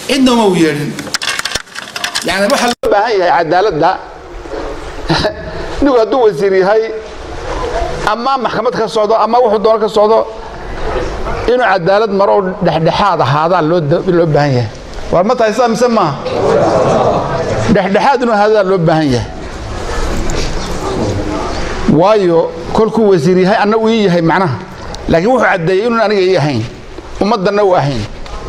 cidna uma u yeedhin yani waxa loo baahan yahay cadaaladda nigu hadduu wasiir yahay ama maxkamad ka socdo ama wuxuu doono ka socdo inuu cadaalad maro oo dhexdhexaad ahaadaa loo loo baahan yahay war ma tahay sidaa mise maaha dhexdhexaad inuu ahaadaa loo baahan yahay waayo kolkuu wasiir yahay anna uu ii yahay macnaha laakiin wuxuu caddeeyey inuun aniga ii ahayn ummaddanna u ahayn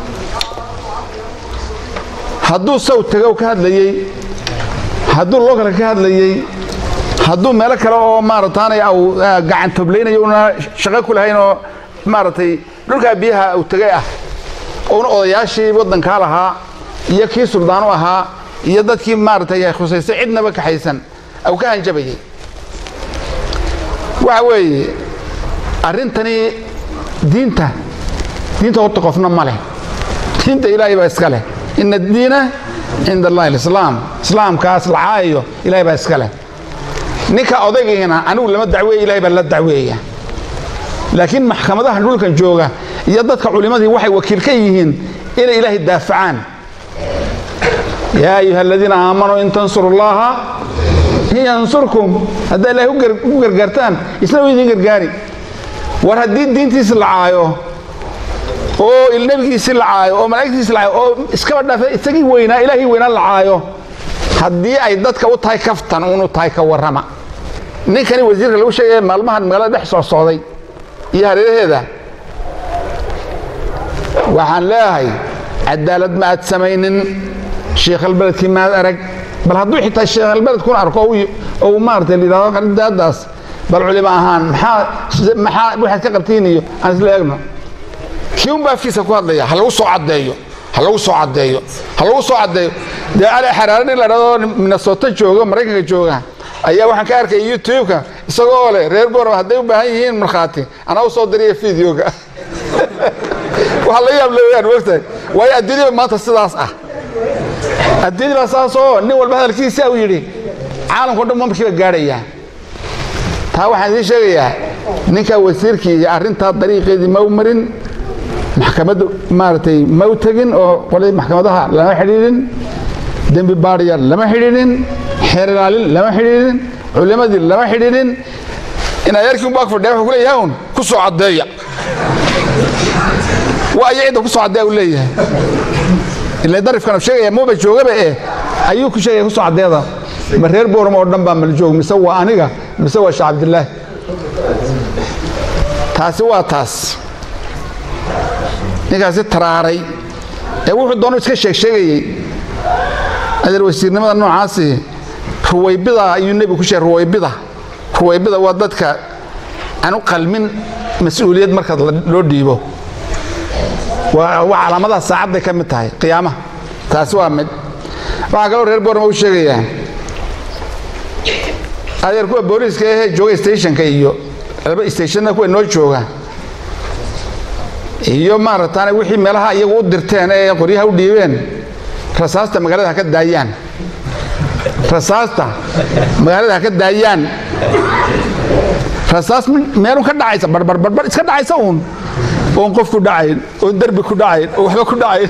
hadduu saw tagow ka hadlayey hadduu lookale ka hadlayey hadduu meelo kale oo maarataanay au gacan toblaynayo una shaqo ku lahayn oo maaragtay dhulkaa biyaha uu tegay ah ouna odayaashii waddankaa lahaa iyo kii suldaanu ahaa iyo dadkii maaragtay khusaystay cidnaba kaxaysan au ka hanjabayay waxa weeye arrintani diinta diinta horta qofna ma leh diinta ilaahay baa iska leh ina addiina cinda allahi alislaam islaamkaas la caayayo ilahay baa iska leh ninka odaygiina anigu lama dacweeya ilahay baa la dacweeya laakiin maxkamadaha dhulkan jooga iyo dadka culimmadii waxay wakiil ka yihiin inay ilaahay daafacaan yaa ayuha aladiina aamanuu in tansuru llaha yansurkum haddaa ilahay u gargaartaan isna u idin gargaari war haddii diintiisi la caayo oo nebigiisi la caayo oo malaa'igtiisi la caayo oo iskaba dhaafe isagii weynaa ilaahii weynaa la caayo haddii ay dadka u tahay kaftan unu tahay ka warrama ninkani wasiirka lagu sheegaya maalmahan magaalada dhex soo socday iyo hareeraheeda waxaan leeyahay cadaalad ma aad samaynin sheikhalbeledkii maad arag bal hadduu xitaa sheikhalbeledkuna arko ou maarata layidhahdo qaridaadaas bal culimo ahaan maxaa maxaa waxaad ka qabtiin iyo aan isla eegno kii un baa afkiisa ku hadlaya ha lagu soo caddeeyo ha lagu soo caddeeyo ha lagu soo caddeeyo dee cali xaraare nin la dhahdo minnesota jooga maraykanka jooga ayaa waxaan ka arkaya youtube-ka isagoo leh reer boram hadday u baahan yihiin markhaati anaa u soo diriya videoga waxaa laga yaab leeyaan mogtahay waayo adduunyada maanta sidaas ah adduunyada baa saas oo nin walba hadalkiisa uu yidhi caalamka o dhan markiiba gaadhayaa taa waxaan idiin sheegayaa ninkaa wasiirkii iyo arrintaa dariiqeedii ma u marin maxkamadda maaragtay ma u tegin oo qoladii maxkamadaha lama xidhiidhin dembi baadhiya lama xidhiidhin xeer ilaalin lama xidhiidhin culimadii lama xidhiidhin inaa yarkii unbaa fadhiya wuxuu ku leeyahay un ku soo caddeeya waa aya cidda ku soo caddeeya uu leeyahay ila darifkan sheegaya muuba joogaba eh ayuu ku sheegaya ku soo caddeeda ma reer booram oo dhan baa maljoog mise waa aniga mise waa sheekh cabdillaahi taasi waa taas ninkaasi taraaray ee wuxuu doonu iska sheeg sheegayey adeer wasiirnimada noocaasi ruwaybida ayuu nebigu ku sheegay ruwaybida ruwaybida waa dadka aan u qalmin mas-uuliyad marka loo dhiibo waa calaamadaha saacadday ka mid tahay qiyaamaha taasi waa mid waxaa kaloo reer boorma u sheegayaa adeer kuwa booliiska ahee jooga stationka iyo laba stationna kuwa noo jooga iyo maarataane wixii meelaha iyagu u dirteen ee qoryaha u dhiibeen rasaasta magaalada ha ka daayaan rasaasta magaalada ha ka daayaan rasaas meelun ka dhacaysa barbarbarbar iska dhacaysa uun oon qof ku dhacayn oon derbi ku dhacayn oo waxba ku dhacayn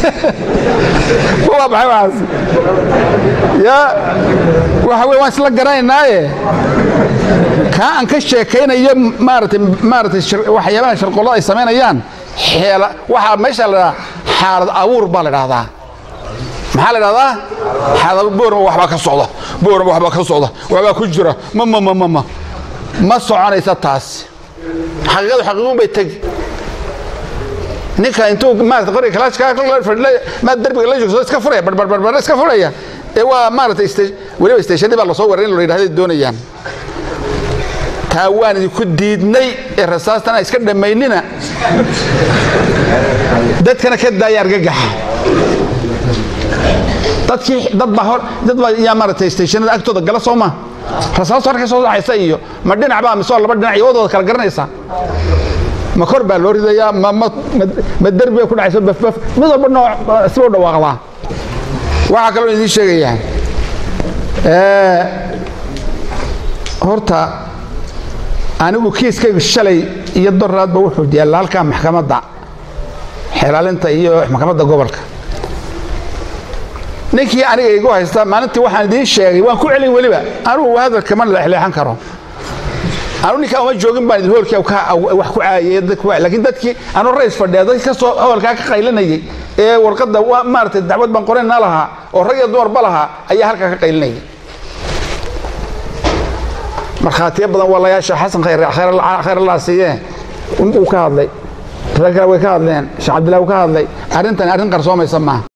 waa maxay waxaas ya waxa wey waan isla garanaynaaye kaa aan ka sheekaynayo maaratay maaratay waxyaabaha sharqollada ay samaynayaan xeela waxaa meesha la dhahaa xaalad abuur baa la dhahdaa maxaa la dhahdaa xaalad boorma waxbaa ka socda boorma waxbaa ka socda waxbaa ku jira ma ma ma ma ma ma soconaysa taas xaqiiqadu xaqiiqun bay tegi ninka intuu maarata qoriga kalaashkaa maa derbiga la joogso iska furaya barbarbarbar iska furaya ee waa maaratay weliba stationnii baa lasoo waray in la yidhahday doonayaan taa waan idinku diidnay ee rasaastan iska dhammaynina dadkana ka daaya argagaxa dadkii dad baa hor dad baa yaa maaratay stationnada agtooda gala soo ma rasaastu halkay soo dhacaysa iyo ma dhinac baa mise laba dhinac iyo wadooda kala garanaysa ma kor baa loo ridayaa ma ma ma derbi bay ku dhacayso bafbaf mid walba nooc siba u dhawaaqdaa waxaa kaloo idiin sheegayaa horta anigu kiiskaygu shalay iyo doraadba wuxuu yaalla halkaa maxkamadda xeelaalinta iyo maxkamadda gobolka ninkii aniga igu haysta maalintii waxaan idiin sheegay waan ku celin weliba anugu hadalka ma leexleexan karo anu ninkaa uma joogin baan idin hoolkii wax ku caayay laakiin dadkii anu rays fadhiya dadkii kasoo hoolkaa ka qaylinayay ee warqadda maaragtay dacwad baan qorayna lahaa oo rag iyo dumarba lahaa ayaa halkaa ka qaylinayay markhaatiyo badan walayaasha xasan khayr allah siiye uu ka hadlay rag kale way ka hadleen sheekh cabdillahi uu ka hadlay arrintan arrin qarsoomaysa maaha